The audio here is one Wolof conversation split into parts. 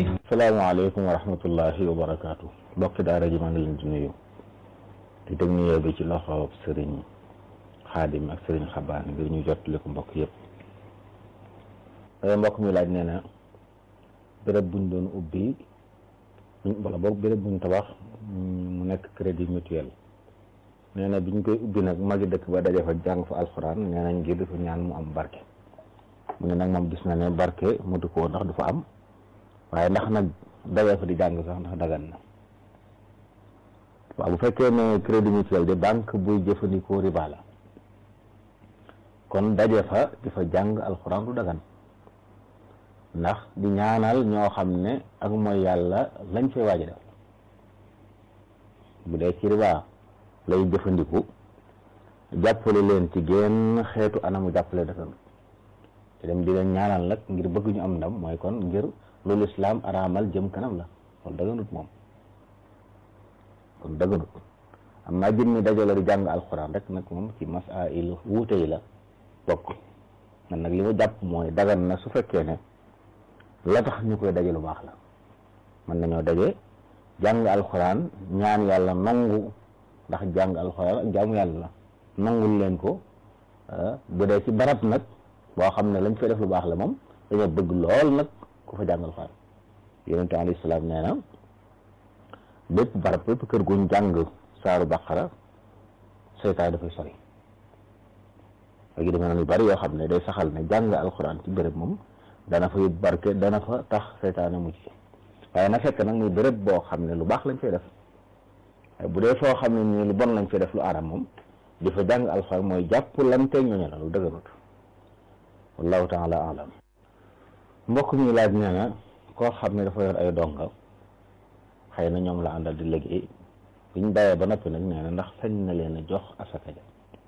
salaamaaleykum wa rahmatullahi wa barakaatu mbokki daara ji maa ngi leen di nuyu di teg nuyoo bi ci loxo sëriñ xaadim ak sëriñ xabaan ngir ñu jottali ko mbokk yëpp mbokk mi laaj nee na béréb buñ doon ubbi wala boog béréb buñ tabax mu nekk crédit mutuel nee na biñ koy ubbi nag magi dëkk ba daje fa jàng fa alxuraan nee nañ ngir dafa ñaan mu am barke mu ne nag moom gis na ne barke mutu ko ndax du fa am waaye ndax nag daje fa di jàng sax ndax dagan na waaw bu fekkee ne crédit mutuel de banque buy jëfandikoo riba la kon daje fa di fa jàng alxuraan du dagan ndax di ñaanal ñoo xam ne ak mooy yàlla lañ fay waaj a def bu dee ci riba lay jëfandiku jàppale leen ci génn xeetu anamu jàppale dafa te dem di leen ñaanal nag ngir bëgg ñu am ndam mooy kon ngir loolu islaam araamal jëm kanam la kon daganut moom kon daganut am naa jëm ni dajale di jàng alxuraan rek nag moom ci masail wuute yi la bokk man nag li ma jàpp mooy dagan na su fekkee ne la tax ñu koy daje lu baax la mën nañoo daje jàng alxuraan ñaan yàlla nangu ndax jàng alxuraan ak jaamu yàlla la nangul leen ko bu dee ci barab nag boo xam ne lañ fay def lu baax la moom dañoo bëgg lool nag ku fa jàng alxuraan yonente alayhi salaam nee na bépp barab bépp kër guñ jàng saaru baqara seytaan dafay sori léegi dama na yu bari yoo xam ne day saxal ne jàng alxuraan ci béréb moom dana fa yóbbu barke dana fa tax seytaane mucc waaye na fekk nag muy béréb boo xam ne lu baax lañ fay def bu dee foo xam ne nii lu bon lañ fay def lu aram moom di fa jàng alxuraan mooy jàpp lante ñooñu la lu dëgganut wallahu taala alam mbokk mi laaj nee na koo xam ne dafa yor ay donga xëy na ñoom la àndal di liggéey biñ bàyyee ba noppi nag nee na ndax sañ na leen a jox asaka ja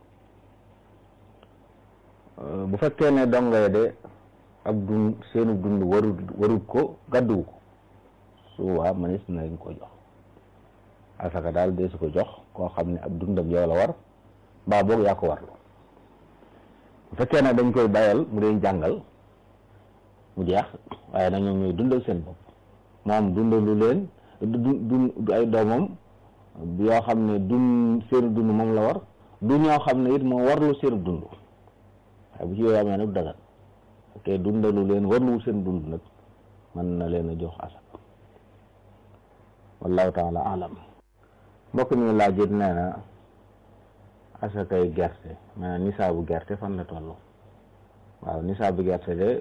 bu fekkee ne donga ya de ab dund seenu dund warul warul ko gàdduwu ko su waa manis na leen ko jox asaka daal dee su ko jox koo xam ne ab dundam yow la war mbaa boog yaa ko warlu bu fekkee ne dañ koy bàyyal mu dee jàngal mu jeex waaye nag ñoom ñooy dundal seen bopp moom dundalu leen du du ay doomam yoo xam ne dun seenu dund moom la war du ñoo xam ne it moo warlu seenu dund waaye bu ci yooyu amee nag du dagan te dundalu leen warluwul seen dund nag mën na leen a jox asaka wallahu taala alam mbokk mi laaj it nee na asakay gerte maanaam nisaabu gerte fan la toll waaw nisaabu gerte de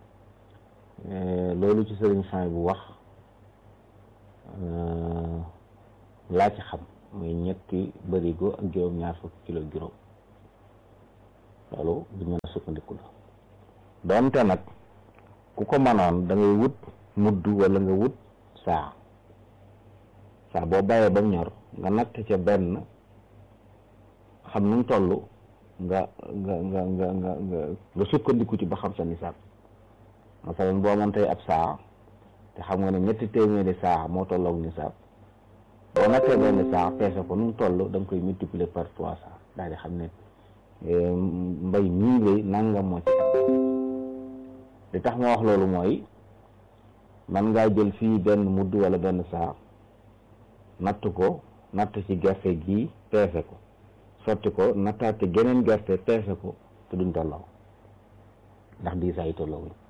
loolu ci sëriñ Fay bu wax laa ci xam muy ñetti bërigo ak juróom ñaar fukki kilo juróom loolu bu ñu mën a sukkandiku la doonte nag ku ko mënoon da ngay wut mudd wala nga wut saa saa boo bàyyee ba mu ñor nga natt ca benn xam nu mu toll nga nga nga nga nga nga sukkandiku ci ba xam sa nisaab masalan boo amoon tey ab saa te xam nga ne ñetti téeméeri saa moo tolloog nisaab boo nattee benn saa peese ko nu mu toll da nga koy multiplier par trois saa daal di xam ne mbay mii lay nangam moo ci li tax ma wax loolu mooy man ngaa jël fii benn mudd wala benn saa natt ko natt ci gerte gi peese ko sotti ko nattaate geneen gerte peese ko te duñ tolloo ndax diisaa yi tolloo wuñ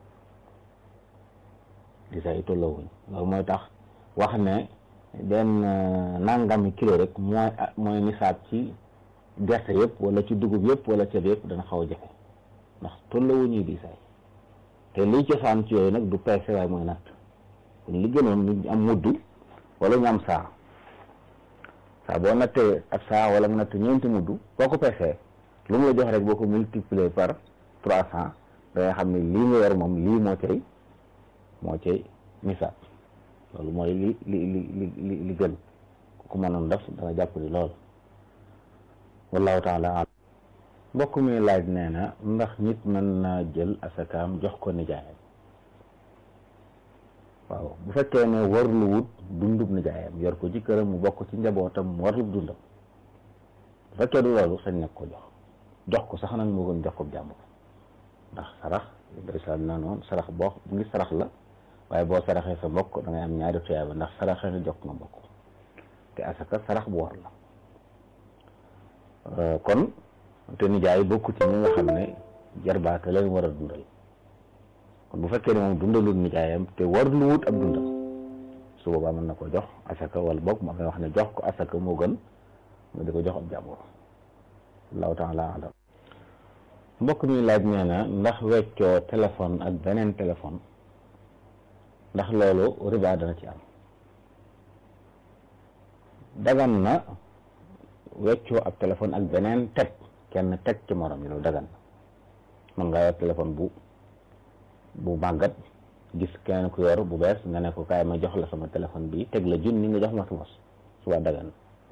diisaa yi tolloo wuñ loolu mooy tax wax ne benn nangami kilo rek mooy mooy nisaab ci gerte yëpp wala ci dugub yëpp wala ceeb yëpp dana xaw a jafe ndax tolloo wuñuy diisaay te liy cosaan ci yooyu nag du peese waaye mooy natt kon li gënoon ñu am mudd wala ñu am saa saa boo nattee ab saa wala nga natt ñeenti mudd boo ko peesee lu mu la jox rek boo ko multiplier par trois cent da nga xam ne lii nga yor moom lii moo cay moo cay misaab loolu mooy li li li li li li gën ku ko mënoon def dana jàpp ni lool wallahu taala alam mbokk mi laaj nee na ndax nit mën naa jël asakaam jox ko nijaayam waaw bu fekkee ne warlu wut dundub nijaayam yor ko ci këram mu bokk ci njabootam mu warlu dundam bu fekkee du loolu sañ nag ko jox jox ko sax nag moo gën jox ko jàmbur ndax sarax day sal na noonu sarax boo ngi sarax la waaye boo saraxee sa mbokk da ngay am ñaari tuyaaba ndax saraxee nga jox nga mbokk te asaka sarax bu war la kon te nijaay bokku ci ñi nga xam ne jarbaate leen war a dundal kon bu fekkee ne moom dundalul nijaayam te war lu wut ab dundal su boobaa mën na ko jox asaka wala boog ma ngay wax ne jox ko asaka moo gën nga di ko jox ab jàmbur allahu taala alam mbokk mi laaj nee na ndax weccoo téléphone ak beneen téléphone ndax loolu riba dana ci am dagan na weccoo ab téléphone ak beneen teg kenn teg ci morom yi loolu dagan na mën ngaa yor téléphone bu bu màggat gis keneen ku yor bu bees nga ne ko kaay ma jox la sama téléphone bi teg la junni nga jox ma sama suba dagan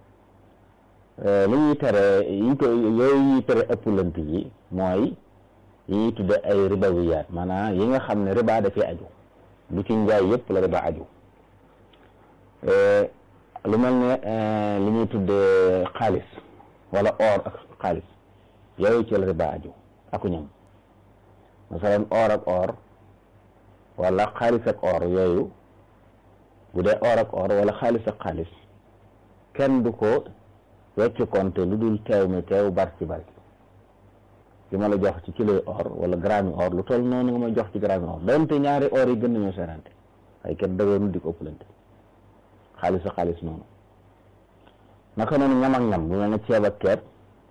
li ñuy tere yi ko yooyu ñuy tere ëpplant yi mooy yi ñuy tudde ay ribawiyaat maanaam yi nga xam ne riba da cee aju lu ci njaay yëpp la riba aju lu mel ne li ñuy tudde xaalis wala or ak xaalis yooyu ci la riba aju aku ñam masalan or ak or wala xaalis ak or yooyu bu dee or ak or wala xaalis ak xaalis kenn du ko wecc konte lu dul teew mi teew bar ci bari li ma la jox ci kilo or wala gramme or lu toll noonu nga ma jox ci gramme or donte ñaari or yi gën nañoo serante waaye kenn dëggoonu di ko ëppalante xaalis ak xaalis noonu naka noonu ñam ak ñam bu mel ne ceeb ak ceeb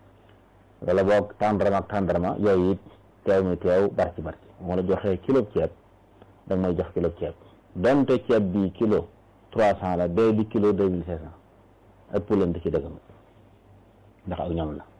wala boog tàndarma ak tàndarma yooyu it teew mi teew bar ci bar ci moo la joxee kilo ceeb da may jox kilo ceeb donte ceeb bi kilo trois cent la bee di kilo deux mille cinq cent ëppalante ci dëgg ndax ak ñoom la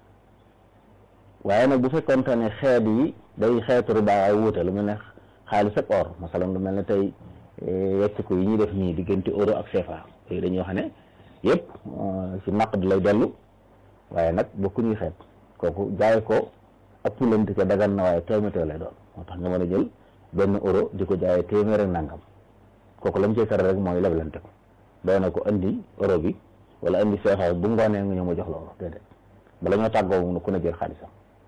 waaye nag bu fekkoonte ne xeet yi day xeetu riba ay wuute lu mel ne xaalis ak or masalan lu mel ne tey wecc ko yi ñuy def nii diggante euro ak CFA yooyu dañuy wax ne yëpp ci naqd lay dellu waaye nag bokkuñuy xeet kooku jaay ko ëppalante ca dagan na waaye téeméer lay doon moo tax nga mën a jël benn euro di ko jaayee téeméer ak nangam kooku lañ cey tere rek mooy leblante ko doy na ko indi euro bi wala indi CFA bu ngoonee nga ñëw ma jox la euro déedéet bala ñoo tàggoo mu ku ne jël xaalisam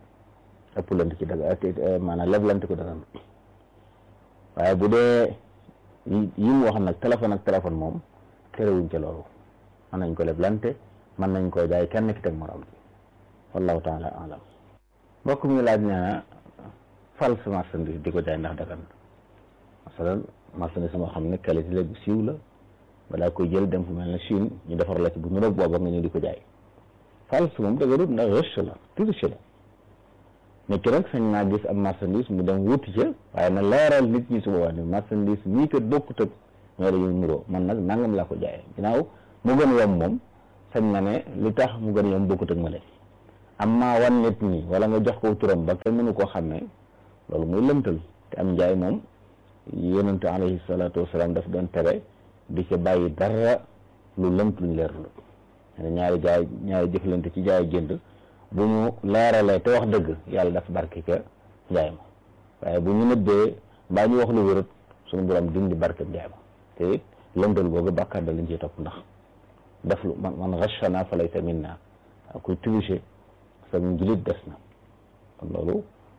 ëpp lante ci daga maanaam leblante ko dagan waaye bu dee yi mu wax nag téléphone ak téléphone moom terewuñ ca loolu mën nañ ko leblante mën nañ koo jaay kenn ki teg morom ci wallahu taala alam mbokk mi laaj nee na false marchandise di ko jaay ndax dagan masalan marchandise moo xam ne qualité la bu siiw la balaa koy jël dem fu mel ne Chine ñu defar la ci bu nuroog booba nga ñëw di ko jaay false moom dëgërut ndax rëcc la triche la nit ki rek sañ naa gis am marchandise mu dem wuti ca waaye na leeral nit ñi su boobaa ne marchandise mii kat bokkut ak ñoo dañu nuroo man nag nangam laa ko jaayee ginnaaw mu gën yomb moom sañ na ne li tax mu gën yomb bokkut ak ma leen am maa wan nit ñi wala nga jox ko turam ba kenn mënu koo xam ne loolu muy lëmtal te am njaay moom yonente alayhi salaatu wasalaam daf doon tere di ca bàyyi dara lu lëmt luñ leerlu ne ñaari jaay ñaari jëflante ci jaay jënd bu ñu leeralee te wax dëgg yàlla dafa barke ca njaay ma waaye bu ñu nëbbee mbaa ñu wax lu wérut suñu borom dindi barke njaay ma te it lëmtal googu bàkkaar da lañ ciy topp ndax def lu man man rachana fa laysa minna kuy tricher sa njulit des na kon loolu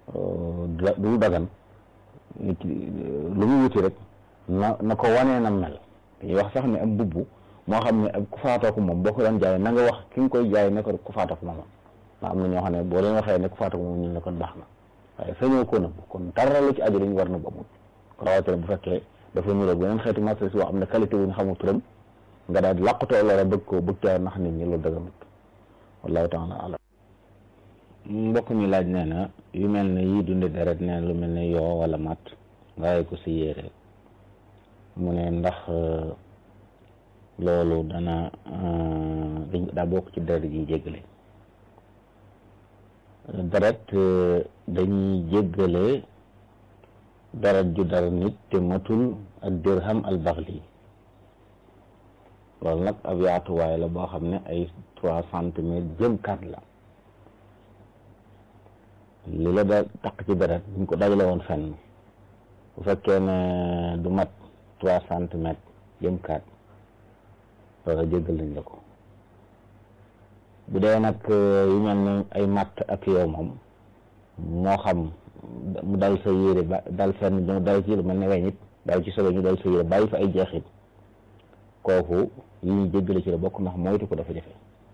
du dagan nit lu mu wuti rek na na ko wanee na mel dañuy wax sax ne am bubbu moo xam ne ab ku faatoo ko moom boo ko doon jaay na nga wax ki nga koy jaay ne ko ku faatoo ko moom ndax am na ñoo xam ne boo leen waxee ne ku faatoo ko moom ñu ne kon baax na waaye sañoo ko nëbb kon dara lu ci aju dañu war na ba amul rawatina bu fekkee dafa niroog beneen xeetu marchandise boo xam ne qualité bu ñu xamul turam nga daal di làqutoo loola bëgg ko bëgg caa nax nit ñi loolu dëgg wallahu taala alam mbokk mi laaj nee na yu mel ne yii dunde deret nee na lu mel ne yoo wala mat nga ko si yére mu ne ndax loolu dana dañ daa bokk ci deret yi jéggale deret dañuy jéggale deret ju dara nit te matul ak dirham al baxli loolu nag ab yaatuwaay la boo xam ne ay trois centimètres jëm kat la li la da taq ci deret buñ ko dajale woon fenn bu fekkee ne du mat trois centimètres jëm kat loolu jéggal nañ la ko bu dee nag yu mel ne ay matt ak yow moom moo xam mu dal sa yére ba dal fenn mu dal ci lu mel ne weñ it daal ci sobe ñu dal sa yére bàyyi fa ay jeexit kooku yi ñu jéggale ci la bokk ndax moytu ko dafa jafe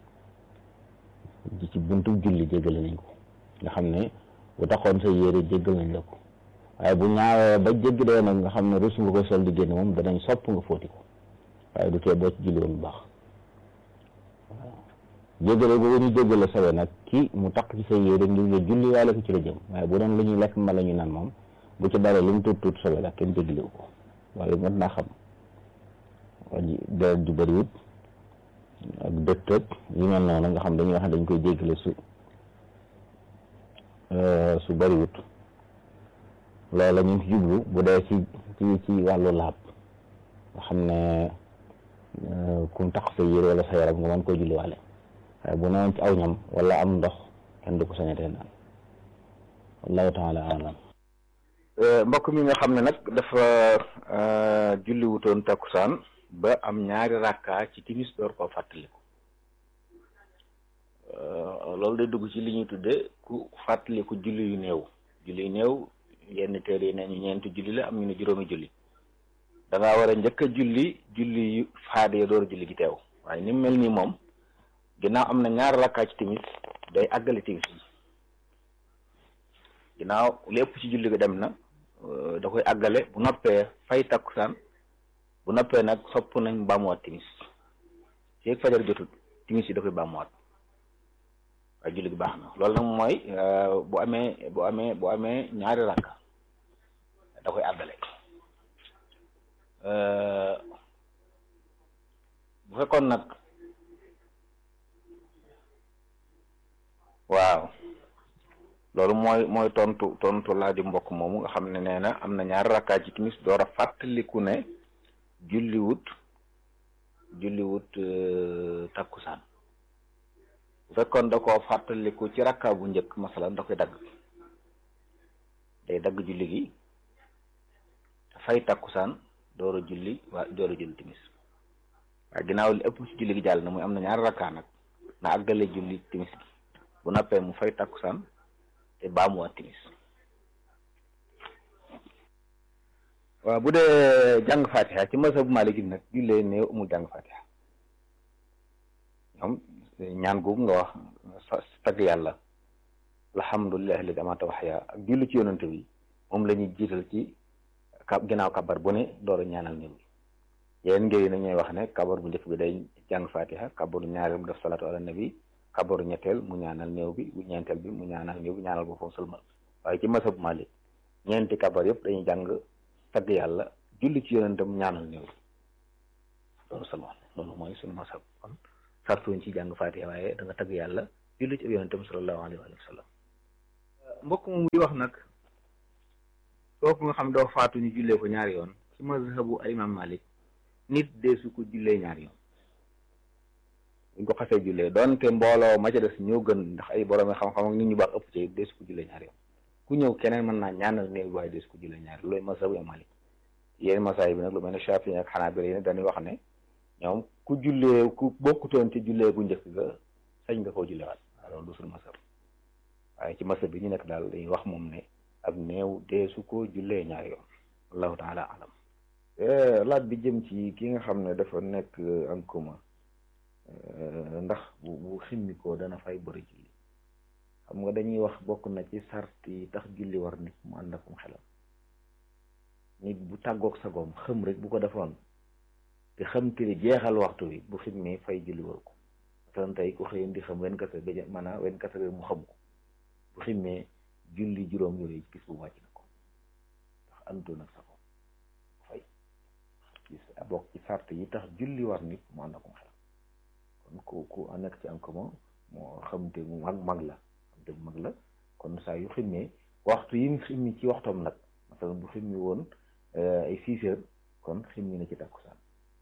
ci buntu julli jéggale nañ ko nga xam ne bu taxoon sa yére jéggal nañ la ko waaye bu ñaawee ba jéggi dee nag nga xam ne rus nga ko sol di génn moom danañ sopp nga fóoti ko waaye du tee boo ci julli woon bu baax waaw jéggale boobu ñu jéggale sobe nag ki mu takk ci sa yére ngir nga julli waale ko ci la jëm waaye bu doon lu ñuy lekk mbala ñu naan moom bu ci daree lu mu tuut tuut sobe la kenn jéggalewu ko wala mën naa xam waji deret ju bëriwut ak dëttëg yu mel noonu nga xam dañuy wax ne dañ koy jéggale su su bëriwut loola ñu ngi ci jublu bu dee ci ci ci wàllu laab nga xam ne kum tax sa yére wala sa yaram nga mën koy julliwaale waaye bu newoon ci aw ñam wala am ndox kenn du ko sañatee naan wallahu taala alam mbokk mi nga xam ne nag dafa julli wutoon takkusaan ba am ñaari rakka ci timis door koo fàttaliku loolu day dugg ci li ñuy tudde ku fàttaliku julli yu néew julli yu néew yenn téere yi ne ñu ñeenti julli la am ñu ne juróomi julli da ngaa war a njëkk a julli julli yu faade ya door a julli gi teew waaye ni mu mel nii moom ginnaaw am na ñaari rakkaa ci timis day àggale timis bi ginnaaw lépp ci julli ga dem na da koy àggale bu noppee fay takkusaan bu noppee nag sopp nañ bàmmuwaat timis feeg fajar jotul timis yi da koy bàmmuwaat waaye julli gi baax na loolu nag mooy bu amee bu amee bu amee ñaari rakka da koy àggale bu fekkoon nag waaw loolu mooy mooy tontu tontu laa di mbokk moomu nga xam ne nee na am na ñaari rakkaa ci timis door a fàttaliku ne julliwut julliwut takkusaan bu fekkoon da koo fàttaliku ci rakkaa bu njëkk masalan da koy dagg day dagg julli gi fay takkusaan door a julli waa door a julli timis waaye ginnaaw li ëpp ci julli gi jàll na muy am na ñaari rakkaa nag na àggale julli timis gi bu nappee mu fay takkusaan te baamuwaat timis waaw bu dee jàng fatiha ci mazhab Maliki nag jullee néew amul jàng fatiha ñoom ñaan googu nga wax tagg yàlla alhamdulillahi alladi amata waxya ak julli ci yonante bi moom la ñuy jiital ci ka ginnaaw kabar bu ne door a ñaanal néew bi yéen ngir yi na ñooy wax ne kabar bu njëkk bi day jàng fatiha kabaru ñaareel mu def salatu ala nabi kabaru ñetteel mu ñaanal néew bi bu ñeenteel bi mu ñaanal néew bi ñaanal boppam sëlmal waaye ci masab Malik ñeenti kabar yëpp dañuy jàng tagg yàlla julli ci yonentam ñaanal néew bi loolu sëlmal loolu mooy suñu masab kon sartuñ ci jàng fatiha waaye da nga tagg yàlla julli ci yonentam sallallahu alayhi wa sallam mbokk moom di wax nag kooku nga xam doo faatu ñu jullee ko ñaari yoon ci mazhabu al imam Malik nit deesu ko jullee ñaari yoon buñ ko xasee jullee doonte mbooloo ma ca des ñoo gën ndax ay borom xam-xam ak nit ñu baax ëpp ci deesu ko jullee ñaari yoon ku ñëw keneen mën naa ñaanal néew bi waaye deesu ko jullee ñaari loolu mazhabu imam Malik yéen masaay bi nag lu mel ne Shafi'i ak Hanabila yi ne dañuy wax ne ñoom ku jullee ku bokkutoon ci jullee gu njëkk ga sañ nga koo jullewaat waaw loolu du suñu masab waaye ci masab bi ñu nekk daal dañuy wax moom ne ab néew deesu ko jullee ñaari yoon wallahu taala alam laaj bi jëm ci ki nga xam ne dafa nekk en commun ndax bu bu ximmi ko dana fay bëri julli xam nga dañuy wax bokk na ci sart yi tax julli war nit mu ànd akum xelam nit bu tàggoog sagoom xëm rek bu ko defoon te xam tiri jeexal waxtu wi bu ximmi fay julli war ko tan tey ku xëyoon di xam wen kase ba maanaam wen kase mu xam ko bu ximmee julli juróom yooyu gis bu wàcc na ko ndax àndoon ak sagoom fay gis bokk ci sart yi tax julli war nit mu ànd akum xelam kon ku ku nekk ci am commun moo xamte mu mag mag la xamte mu mag la kon saa yu ximmee waxtu yi mu ximmi ci waxtoom nag masalan bu ximmi woon ay six heures kon ximmi na ci takkusaan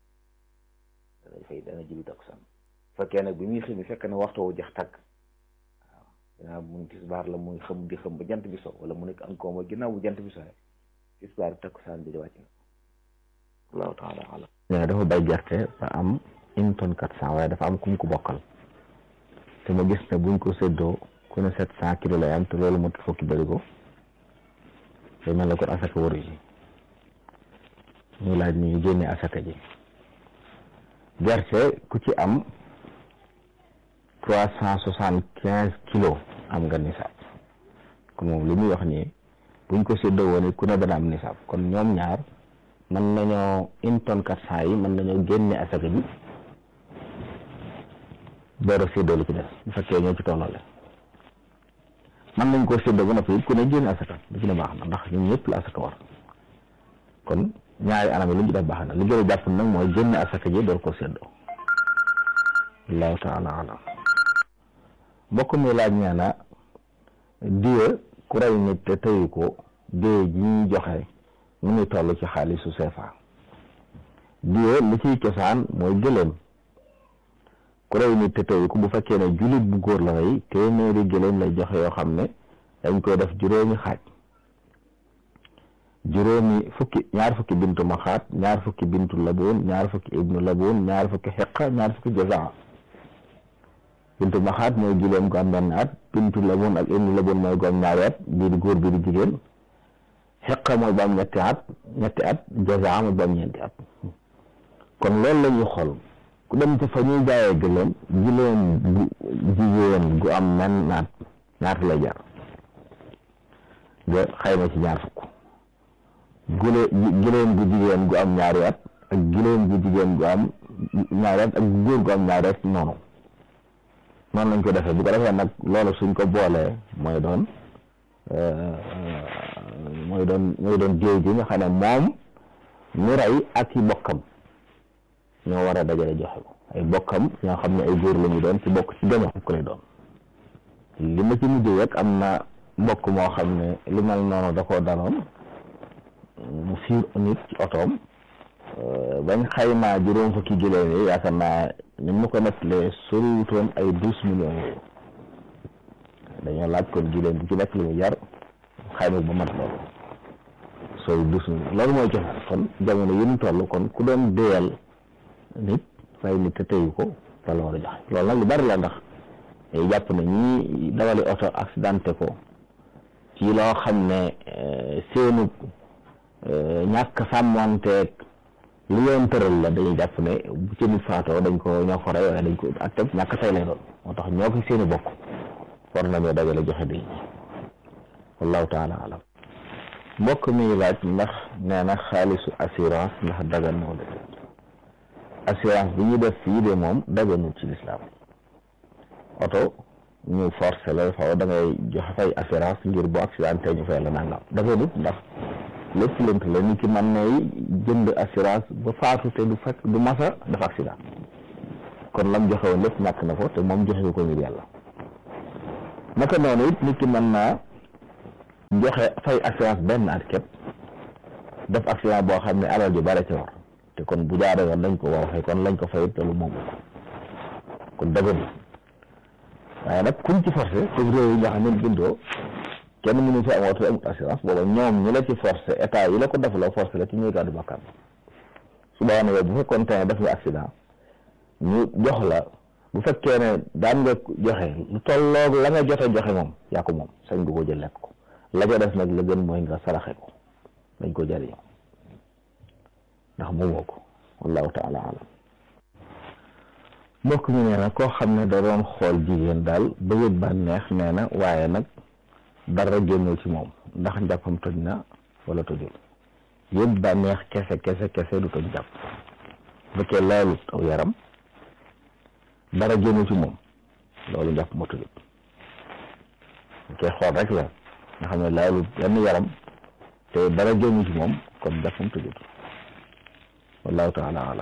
dana fay dana julli takkusaan fekkee nag bi muy ximmi fekk na waxtu wu jeex tàkk waaw ginnaaw mu tisbaar la muy xam di xam ba jant bi so wala mu nekk am commun ginnaaw bu jant bi so tisbaar takkusaan bi di wàcc na allahu taala alam nee dafa bay gerte ba am une tonne quatre cent waaye dafa am kum ko bokkal te ma gis ne buñ ko séddoo ku ne sept cent kilos lay am te loolu mot fukki bërigo day mel ne kon asaka waru ji ñu laaj ni ñu génne asaka ji gerte ku ci am trois cent soixante quinze kilos am nga nisaab kon moom li muy wax nii buñ ko séddoo woon ku ne dana am nisaab kon ñoom ñaar mën nañoo une tonne quatre cent yi mën nañoo génne asaka ji door a séddoo li ci des bu fekkee ñoo ci tollale mën nañ koo séddoo ba noppi ku ne génne asaka li ci ne baax na ndax ñun ñëpp la asaka war kon ñaari anam yi lu ñu def baax na li gën a jàpp nag mooy génne asaka ji door koo séddoo allahu taala alam mbokk mi laaj nee na diwe ku rey nit te tëyu ko diwe ji ñuy joxe mu ngi toll ci xaalisu CFA diwe li ciy cosaan mooy gëléem ku rey nit te tëyu ko bu fekkee ne jullit bu góor la rey téeméeri gëléem lay joxe yoo xam ne dañ koy def juróomi xaaj juróomi fukki ñaar fukki bintu maxaat ñaar fukki bintu laboon ñaar fukki ibnu laboon ñaar fukki xeqa ñaar fukki jazaa bintu maxaat mooy gileem gu am benn at bintu laboon ak ibnu laboon mooy gu am ñaari at bii di góor bii di jigéen xeqa mooy ba am ñetti at ñetti at jazaa mooy ba am ñeenti at kon loolu la ñuy xool ku dem ci fa ñuy jaayee gëléem gileem gu jigéen gu am men naat ñaata lay jar nga xayma ci ñaar fukk gule giléem gu jigéen gu am ñaari at ak giléem gu jigéen gu am ñaari at ak góor gu am ñaari at noonu noonu lañ ko defee bu ko defee nag loolu suñ ko boolee mooy doon mooy doon mooy doon jéew ji nga xam ne moom ñu rey ak i bokkam ñoo war a dajale joxe ko ay bokkam ñoo xam ne ay góor la ñu doon ci bokk ci gaño ko lay doon li ma ci mujj rek am na mbokk moo xam ne li mel noonu da koo daloon mu fiir nit ci otoom bañ xaymaa juróom fukki giléem yi yaakaar naa ni mu ko nettalee soriwutoon ay douze millions yooyu dañoo laaj kon giléem bu ci nekk li mu jar xayma ba mat loolu sori douze millions loolu mooy joxe kon jamono yi ñu toll kon ku doon déyal nit fay nit te teyu ko loolu war a joxe loolu nag lu bari la ndax jàpp na ñi dawali oto accidenté ko ci loo xam ne seenu ñàkk sàmmanteeg li yoon tëral la dañuy jàpp ne bu ci nit faatoo dañ ko ñoo ko rey waaye dañ ko atteb ñàkk tey lay doon moo tax ñoo ko seeni bokk war nañoo dajale joxe di wallahu taala alam mbokk mi laaj ndax nee na xaalisu assurance ndax dagan moo de assurance bi ñu def fii de moom daganul ci lislaam oto ñu forcé la faw da ngay joxe fay assurance ngir bu accidenté ñu fay la nangam daganut ndax lépp lënt la nit ki mën nay jënd assurance ba faatu te du fekk du masa dafa accident kon lam joxe woon lépp ñàkk na ko te moom joxe ko ngir yàlla naka noonu it nit ki mën naa joxe fay assurance benn at képp def accident boo xam ne alal ji bare ci war te kon bu jaaree woon lañ ko war a fay kon lañ ko fay te lu moom ko kon dëgg waaye nag kuñ ci forcé comme réew yi nga xam ne bindoo kenn mënu fi am oto amut assurance booba ñoom ñu la ci forcé état yi la ko defaloo forcé la ci ñuy gàddu bakkaar su boobaa nag bu fekkoon te ne def nga accident ñu jox la bu fekkee ne daan nga joxe lu tolloog la nga jote joxe moom yaa ko moom sañ nga ko jël lekk ko la ca def nag la gën mooy nga saraxe ko dañ ko jariñoo ndax moomoo ko wallahu taala alam mbokk mi nee na koo xam ne da doon xool jigéen daal ba yëg bànneex nee na waaye nag dara génnul ci moom ndax njàppam toj na wala tojul yëg bànneex kese kese kese du toj jàpp bu fekkee laalut aw yaram dara génnul ci moom loolu njàpp ma tojul bu fekkee xool rek la nga xam ne laalut benn yaram te dara génnul ci moom kon njàppam tojul wallahu taala alam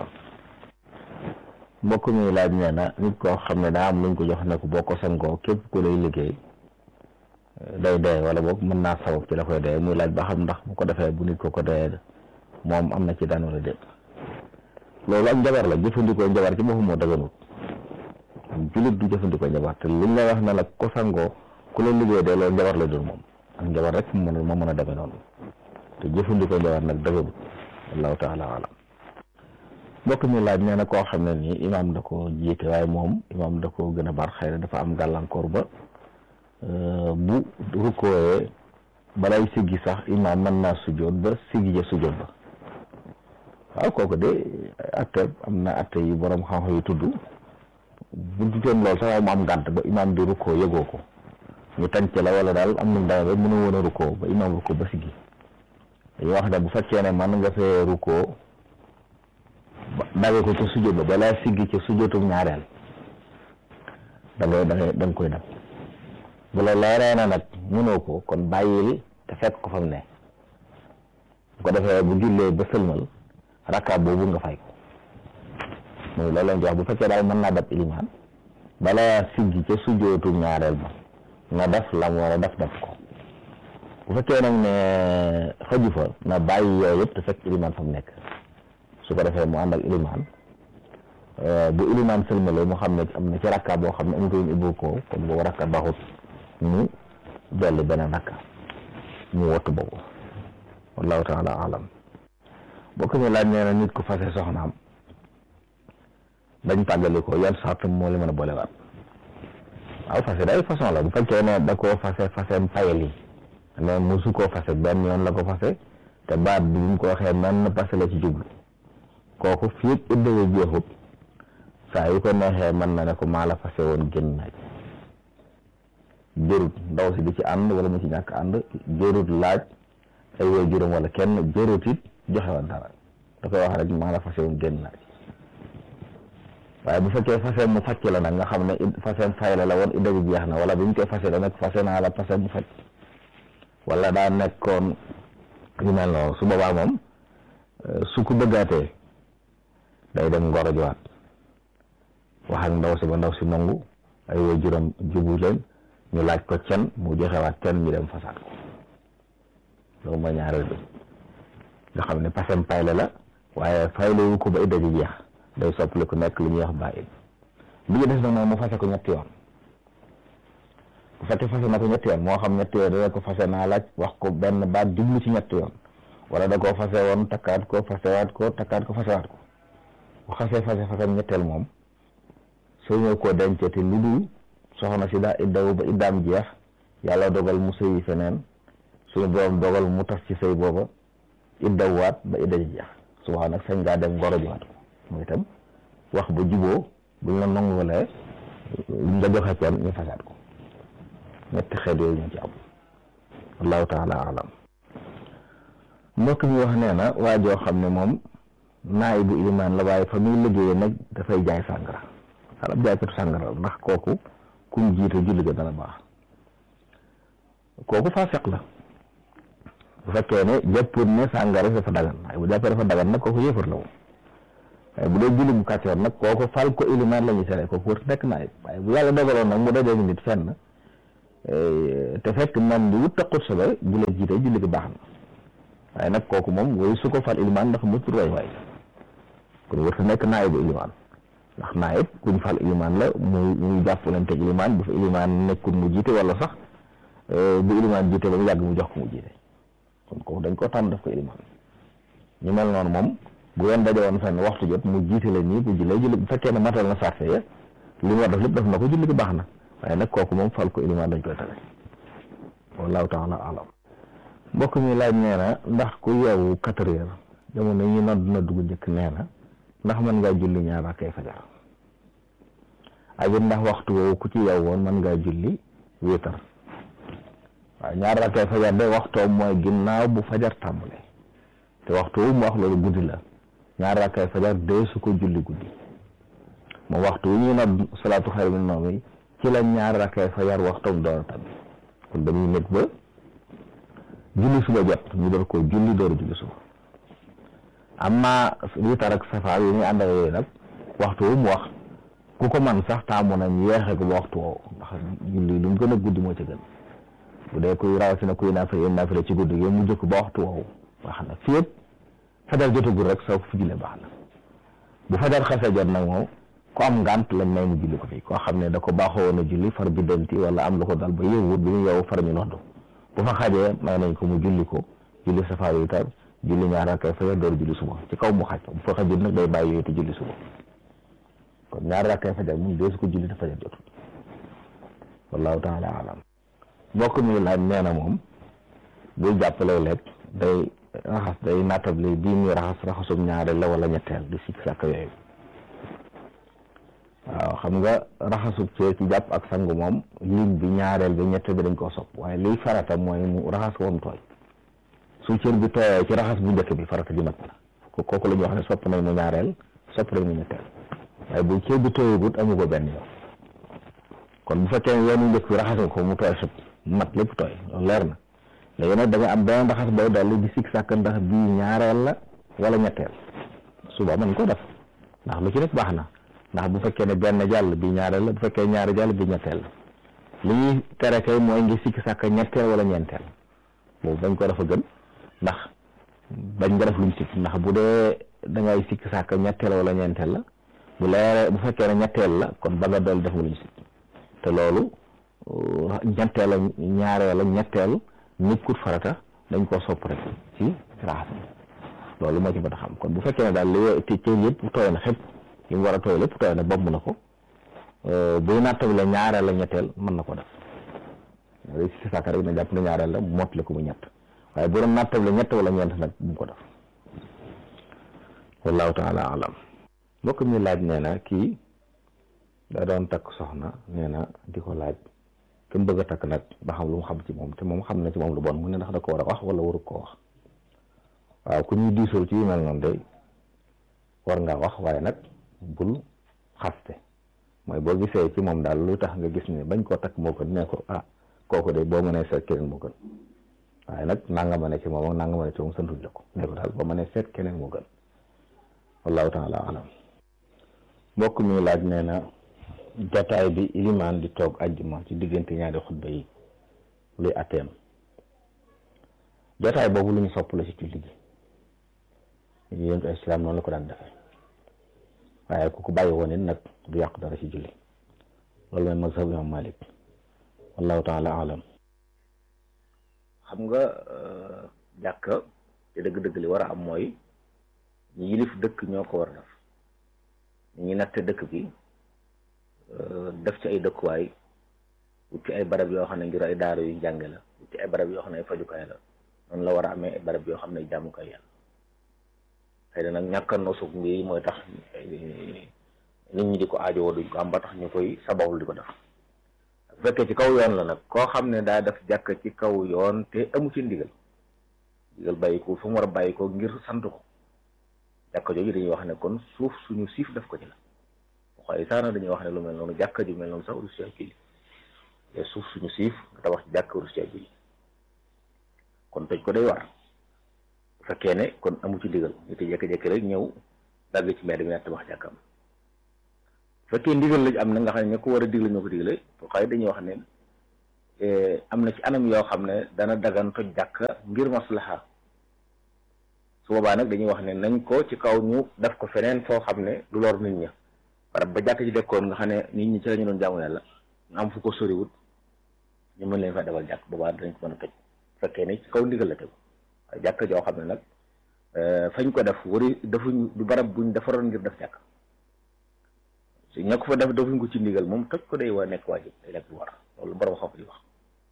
mbokk mi laaj nee na nit koo xam ne daa am luñ ko jox ne ko boo ko sangoo képp ku lay liggéey day dee wala boog mën naa sabab ci la koy dee muy laaj ba xam ndax bu ko defee bu nit ko ko dee moom am na ci daan wala déet loolu ak njabar la jëfandikoo njabar ci boppam moo daganut jullit du jëfandikoo njabar te liñ la wax ne la ko sangoo ku la liggéey dee loolu njabar la doon moom ak njabar rek mu mën a moo mën a demee noonu te jëfandikoo njabar nag daganut wallahu taala alam mbokk mi laaj nee na koo xam ne nii imaam da ko jiite waaye moom imaam da ko gën a bar xëy na dafa am gàllankoor ba bu rukkooyee balay siggi sax imaam mën naa sujjoot ba siggi ja sujjoot ba waaw kooku de atte am na atte yu borom xam-xam yu tudd bu dutoon loolu sax mu am gànt ba imaam di rukkoo yëgoo ko ñu tànc la wala daal am na dara ba mënu woon a rukkoo ba imaam rukkoo ba siggi dañuy wax ne bu fekkee ne man nga fee rukkoo dawe ko ca sujjóot ba balaa siggi ca sujjóotum ñaareel da ngay da ngay da nga koy dab bu la leeree na nag mënoo ko kon bàyyil te fekk ko fa mu ne bu ko defee bu jullee ba sëlmal rakka boobu nga fay ko mooy loolu lañ wax bu fekkee daal mën naa dab ilimaan balaa siggi ca sujjóotum ñaareel ba nga def lam war a def def ko bu fekkee nag ne xëju fa na bàyyi yooyu yëpp te fekk ilimaan fa mu nekk su ko defee mu ànd ak ilimaan bu ilimaan sëlmale mu xam ne am na ci rakka boo xam ne amutoon ibbu ko kon boobu rakka baxut mu dolli beneen rakka mu wattu boobu wallahu taala alam boo ko ñu laaj nee na nit ku fase soxnaam dañ tàggali ko yan sart moo li mën a boolewaat waaw fase day façon la bu fekkee ne da koo fase fasem payel yi mais musu koo fase benn yoon la ko fase te baat bi mu ko waxee man na passé la ci jublu kooku fii ak iddawa jeexut saa yu ko neexee mën na ne ko maa la fase woon génn naaj jërut ndaw si di ci ànd wala mu ci ñàkk ànd jërut laaj ay way juróom wala kenn jërut it joxe woon dara da koy wax rek maa la fase woon génn naaj waaye bu fekkee fase mu facc la nag nga xam ne fase fay la la woon idda bi jeex na wala bi ñu koy fase la nag fase naa la fase mu facc wala daa nekkoon yu mel noonu su boobaa moom su ko bëggaatee day dem ngoro jiwaat wax ak ndaw si ba ndaw si nangu ay way juróom jubu leen ñu laaj ko cen mu joxewaat cen ñu dem fasaat ko loolu mooy ñaareel bi nga xam ne pasem payle la waaye fayle wu ko ba idda ji jeex day soppali ku nekk lu ñuy wax bàyyi bi ñu des nag moom mu fase ko ñetti yoon bu fekkee fase na ko ñetti yoon moo xam ñetti yoon dana ko fase naa laaj wax ko benn baat jublu ci ñetti yoon wala da koo fase woon takkaat ko fasewaat ko takkaat ko fasewaat ko bu xasee fase fasem ñetteel moom soo ñëw koo denceti lu dul soxna si daa iddawu ba iddaam jeex yàlla dogal mu sëyi feneen suñu borom dogal mu tas ci sëy booba iddawwaat ba idda ji jeex su wax nag sañ ngaa dem ngoro jiwaat ko mooy itam wax ba juboo buñ la nangulee nga joxe kenn ñu fasaat ko ñetti xeet yooyu ñu ci am wallahu taala alam mbokk mi wax nee na waa joo xam ne moom naay bu ilimaan la waaye fa muy liggéeyee nag dafay jaay sàngara xalab jaaykatu sàngara la ndax kooku kum jiite julli ga dana baax kooku faasiq la bu fekkee ne jàppoon ne sàngara dafa dagan waaye bu jàppee dafa dagan nag kooku yëfar la moom waaye bu dee julli bu kàccoor nag kooku fal ko ilimaan la ñuy tere kooku wër nekk naay waaye bu yàlla dogaloon nag mu dajee nit fenn te fekk man di wut taqut sa ba bu la jiite julli gi baax na waaye nag kooku moom woy su ko fal ilimaan ndax mu tur way waay kon wër nekk naay bu ilimaan ndax naayib kuñ fal ilimaan la muy muy jàppalante ak ilimaan bu fa ilimaan nekkul mu jiite wala sax bu ilimaan jiite ba mu yàgg mu jox ko mu jiite kon kooku dañ ko tànn def ko ilimaan ñu mel noonu moom bu yoon daje woon fenn waxtu jot mu jiite la nii bu jullee julli bu fekkee ne matal na sarte ya li mu war def lépp def na ko julli gi baax na waaye nag kooku moom fal ko ilimaan dañ koy tere wallahu taala alam mbokk mi laaj nee na ndax ku yeewu quatre heures jamono yi nodd na dugg njëkk nee na ndax mën ngaa julli ñaar rakkay fajar ak it ndax waxtu woowu ku ci yeewu woon mën ngaa julli wéetar waaw ñaar rakkay fajar de waxtoom mooy ginnaaw bu fajar tàmbale te waxtu wu mu wax loolu guddi la ñaar rakkay fajar dee su ko julli guddi moom waxtu wu ñuy nodd salaatu xayru min nawm ci la ñaar rakkay fajar waxtoom door a tàbbi kon dañuy nekk ba julli suba jot ñu door ko julli door a julli suba amma witar ak safaar yi ñuy ànd ak yooyu nag waxtu wu mu wax ku ko man sax taamu nañ yeexe ko ba waxtu woowu ndax julli lu mu gën a guddi moo ci gën bu dee kuy rawatina kuy naafila yéen naafila ci guddi gi mu jëkk ba waxtu woowu wax na fii yëpp fajar jotagul rek soo fi jullee baax na bu fajar xasee jot nag moom ku am ngànt lañ may mu julli ko fi koo xam ne da ko baaxoo woon a julli far bi denti wala am lu ko dal ba yëwut bi ñu yow far ñu noddu bu fa xajee may nañ ko mu julli ko julli safaar yi tar julli ñaar rakkay fajar door julli suba ci kaw mu xaj bu fa xajul nag day bàyyi yooyu te julli suba kon ñaar rakkay fajar moom dee su ko julli te fajar jotul wallahu taala alam mbokk mi laaj nee na moom buy jàppale lekk day raxas day naatable bii muy raxas raxasum ñaareel la wala ñetteel di sikk sàkk yooyu waaw xam nga raxasub cër ci jàpp ak sangu moom lim bi ñaareel bi ñetteel bi dañ koo sopp waaye liy farata mooy mu raxas ko mu tooy su cër bi tooyee ci raxas bu njëkk bi farata ji mat na kooku la ñuy wax ne sopp nañ mu ñaareel sopp nañ mu ñetteel waaye bu cër bi tooyagut amu ko benn yoon kon bu fekkee yoonu njëkk bi raxas nga ko mu tooy sëpp mat lépp tooy loolu leer na léegi nag da nga am benn raxas booy dolli di sikk sàkk ndax bii ñaareel la wala ñetteel suba mën ko def ndax lu ci nekk baax na ndax bu fekkee ne benn jàll bi ñaareel la bu fekkee ñaari jàll bi ñetteel la li ñuy tere kay mooy ngi sikk sàkk ñetteel wala ñeenteel boobu bañ ko dafa gën ndax bañ nga def luñ sikk ndax bu dee da ngay sikk sàkk ñetteel wala ñeenteel la bu leeree bu fekkee ne ñetteel la kon ba nga dool def nga luñ sikk te loolu ñetteel la ñaareel la ñetteel nekkut farata dañ koo sopp rek ci raxas loolu moo ci mën a xam kon bu fekkee ne daal li te cër yëpp tooy na xëpp li mu war a tooy lépp tooy na bomb na ko buy nattable ñaareel la ñetteel mën na ko def loolu si sàkk rek na jàpp ne ñaareel la mottali ko mu ñett waaye bu doon nattable ñett wala ñeent nag bu mu ko def wallahu taala alam mbokk mi laaj nee na kii da doon takk soxna nee na di ko laaj ki mu bëgg a takk nag ba xam lu mu xam ci moom te moom xam na ci moom lu bon mu ne ndax da ko war a wax wala waru ko wax waaw ku ñuy diisool ci yu mel noonu de war ngaa wax waaye nag bul xaste mooy boo gisee ci moom daal lu tax nga gis ne bañ koo takk moo gën ne ko ah kooku de boo mënee seet keneen moo gën waaye nag nanga ma ne ci moom ak nanga ma ne ci moom santuñ la ko ne ko daal boo mënee seet keneen moo gën wallahu taala alam mbokk mi laaj nee na jataay bi ilimaan di toog ajjuma ci diggante ñaari xutba yi luy atteem jataay boobu lu ñu sopp la ci julli gi yéen ko islam noonu la ko daan defee waaye ku ko bàyyi woon it nag du yàq dara ci julli loolu mooy mazhab imam malik wallahu taala alam xam nga jàkka te dëgg-dëgg li war a am mooy ñi yilif dëkk ñoo ko war a def ñi natte dëkk bi def ci ay dëkkuwaay wut ci ay barab yoo xam ne ngir ay daara yu njànge la wut ci ay barab yoo xam ne ay fajukaay la noonu la war a amee ay barab yoo xam ne jàmmukaay yàlla xëy na nag ñàkk a nosug mbii mooy tax nit ñi di ko aajowoo duñ ko am ba tax ñu koy sabablu di ko def bu fekkee ci kaw yoon la nag koo xam ne daa def jàkk ci kaw yoon te amu ci ndigal ndigal bàyyi ko fu mu war a bàyyi ko ngir sant ko jàkka jooju dañuy wax ne kon suuf suñu siif def ko ci la waaye saana dañuy wax ne lu mel noonu jàkka ju mel noonu sax rusi ak julli te suuf suñu siif nga tabax ci jàkka rusi ak julli kon toj ko day war bu fekkee ne kon amu ci ndigal ñu te jékki-jékki rek ñëw dagg ci mbedd mi ne tabax jàkkam bu fekkee ndigal lañ am na nga xam ne ña ko war a digle ñoo ko digle xëy dañuy wax ne am na ci anam yoo xam ne dana dagan toj jàkka ngir maslaha su boobaa nag dañuy wax ne nañ ko ci kaw ñu def ko feneen foo xam ne du lor nit ña barab ba jàkk ci dekkoon nga xam ne nit ñi ci la ñu doon jaamu yàlla ñu am fu ko soriwut ñu mën leen fa defal jàkk boobaa dañ ko mën a toj fekkee ne ci kaw ndigal la tegu waaye jàkk joo xam ne nag fañ ko def wari defuñ du barab buñ defaroon ngir def jàkk su ña ko fa def defuñ ko ci ndigal moom toj ko day wa nekk waajib day nekk bu war loolu borom xam di wax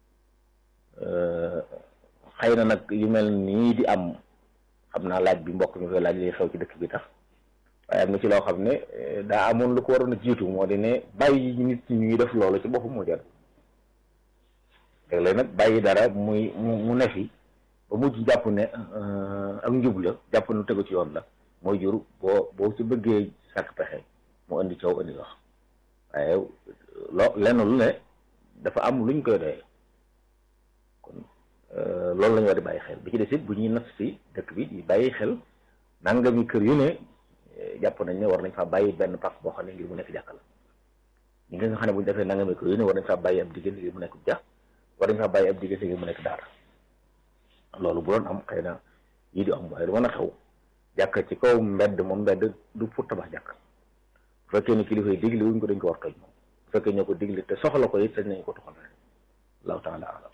xëy na nag yu mel nii di am xam naa laaj bi mbokk mi koy laaj li xew ci dëkk bi tax waaye am na ci loo xam ne daa amoon lu ko waroon a jiitu moo di ne bàyyi nit ñi ñuy def loolu ci boppam moo jar léeg-léeg nag bàyyi dara muy mu ne fi ba mujj jàpp ne ak njub la jàpp nu tegu ci yoon la mooy jur boo boo ci bëggee sàkk pexe mu indi coow indi wax waaye loo lenn lu ne dafa am luñ koy doyee kon loolu la ñu war di bàyyi xel bi ci des it bu ñuy nas si dëkk bi di bàyyi xel nangami kër yu ne jàpp nañ ne war nañ faa bàyyi benn pax boo xam ne ngir mu nekk jàkka la ñi nga xam ne bu ñu defee nangami kër yu ne war nañ faa bàyyi ab diggante ngir mu nekk jax war nañ faa bàyyi ab diggante ngir mu nekk daara loolu bu doon am xëy na yii di am waaye du mën a xew jàkka ci kaw mbedd moom mbedd du pour tabax jàkk bu fekkee ne kilifa yi digle wuñ ko dañ ko war toj moom bu fekkee ñoo ko digle te soxla ko it sañ nañ ko toxal rek allahu taala alam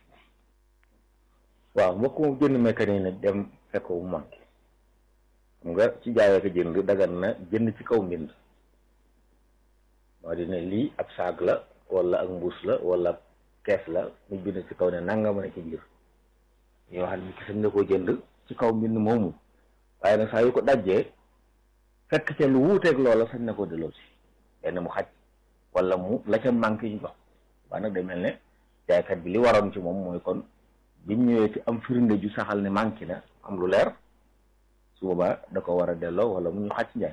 waaw mbokk moom jënd mécanique ne dem fekk bu manqué xam nga ci jaayee ko jënd dagan na jënd ci kaw mbind moo di ne lii ab saag la wala ak mbuus la wala kees la ñu bind ci kaw ne nanga mën a ci biir yoo xam ne ki sañ na koo jënd ci kaw mbind moomu waaye nag saa yu ko dajjee fekk ca lu wuuteeg loola sañ na koo delloo si benn mu xaj wala mu la ca manqué ñu jox waaye nag day mel ne jaaykat bi li waroon ci moom mooy kon biñ ñëwee ci am firnde ju saxal ne manqué na am lu leer su boobaa da ko war a delloo wala mu ñu xaj njaay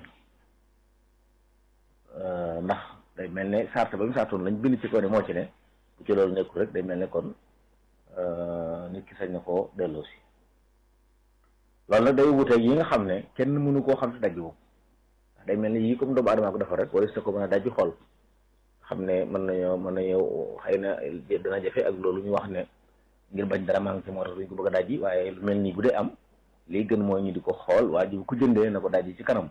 ndax day mel ne sart ba mu sartoon lañ bind ci ko ne moo ci ne bu ci loolu nekkul rek day mel ne kon nit ki sañ na koo delloo si loolu nag day wuteeg yi nga xam ne kenn mënu koo xam si daj boobu day mel ne yii comme doomu adama ko defar rek wala sa ko mën a daj xool xam ne mën nañoo mën nañoo xëy na dana jafe ak loolu ñu wax ne ngir bañ dara manqué moo tax duñ ko bëgg a dajji waaye lu mel nii bu dee am lii gën mooy ñu di ko xool waa ji ku jëndee na ko dajji ci kanam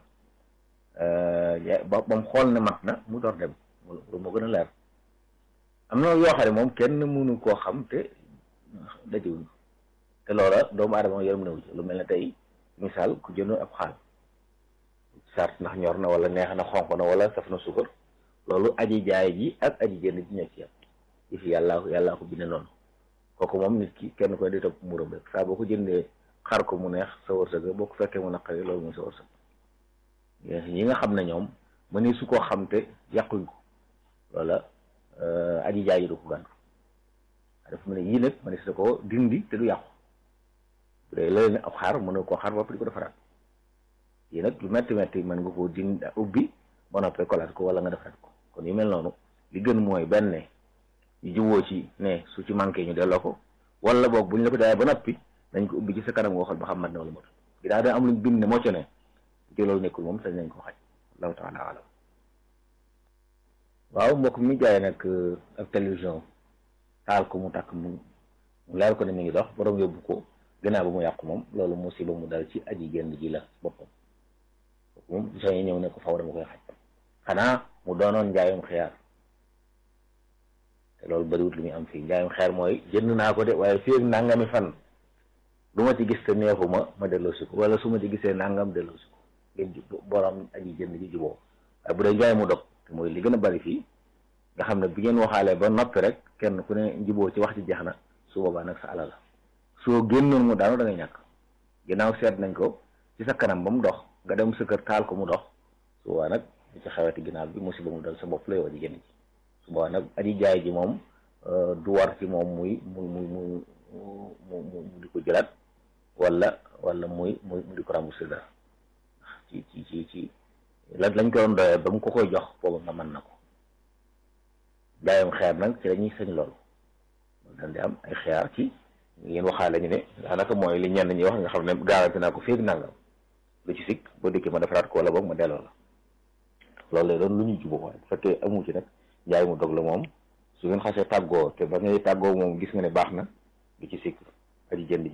ba ba mu xool ne mat na mu door dem lu moo gën a leer am na yoo xam ne moom kenn mënu koo xam te dajewuñ te loola doomu aadama yaram newu ci lu mel ne tey misaal ku jënd ab xaal sart ndax ñor na wala neex na xonq na wala saf na suukar loolu aji jaay ji ak aji jënd ji ñoo ci yam yi fi yàllaa ko yàllaa ko binde noonu kooku moom nit ki kenn koy di topp muram rek saa boo ko jëndee xar ko mu neex sa wërsëg boo ko fekkee mu naqari loolu mooy sa wërsëg ñi nga xam ne ñoom mëni su koo xam te yàquñ ko loola aji jaay ji du ko gàntu dafa mu ne yii nag mëni su ko dindi te du yàqu bu dee la ne ab xaar mën na koo xaar bopp di ko defaraat yii nag lu metti metti mën nga koo dindi ubbi ba noppee kolaat ko wala nga defaraat ko kon yu mel noonu li gën mooy benn ñu juboo ci ne su ci manqué ñu delloo ko wala boog buñ la ko jaayee ba noppi dañ ko ubbi ci sa kanam nga xool ba xam mat na wala mot gi daa da am luñ bind ne moo ci ne ci loolu nekkul moom sañ nañ ko xaj allahu taala alam waaw mbokk mi jaay nag ak télévision taal ko mu takk mu mu leer ko ne mi ngi dox borom yóbbu ko gannaaw ba mu yàqu moom loolu musiba mu dal ci aji génn ji la boppam moom soo yi ñëw ne ko faw dama koy xaj xanaa mu doonoon njaayum xiyaar te loolu bëriwut lu muy am fii njaayum xeer mooy jënd naa ko de waaye fii ak nangami fan lu ma ci gis te neexuma ma delloosi ko wala su ma ci gisee nangam delloosi ko ngeen borom aji jënd ji juboo waaye bu dee njaay mu dog te mooy li gën a bari fii nga xam ne bi ngeen waxaalee ba noppi rek kenn ku ne njuboo ci wax ci jeex na su boobaa nag sa alal la soo génnoon mu daanu da ngay ñàkk ginnaaw seet nañ ko ci sa kanam ba mu dox nga dem sa kër taal ko mu dox su boobaa nag li ci xeweti ginnaaw bi musiba mu dal sa bopp la yow aji jënd ji su boobaa nag aji jaay ji moom du war ci moom muy muy muy muy mu mu di ko jëlaat wala wala muy muy mu di ko remboursé dara ci ci ci ci la lañ ko doon doyee ba mu ko koy jox booba nga mën na ko jaayam xeer nag ci lañuy sañ loolu daal di am ay xeer ci ngeen waxaale ñu ne daanaka mooy li ñenn ñi wax nga xam ne garanti naa ko féeg nangam lu ci sikk boo dikkee ma defaraat ko wala boog ma delloo la loolu lay doon lu ñuy jubóo waaye bu fekkee amu ci nag njaay mu dog la moom su ngeen xasee tàggoo te ba ngay tàggoo moom gis nga ne baax na lu ci sikk aji jënd ji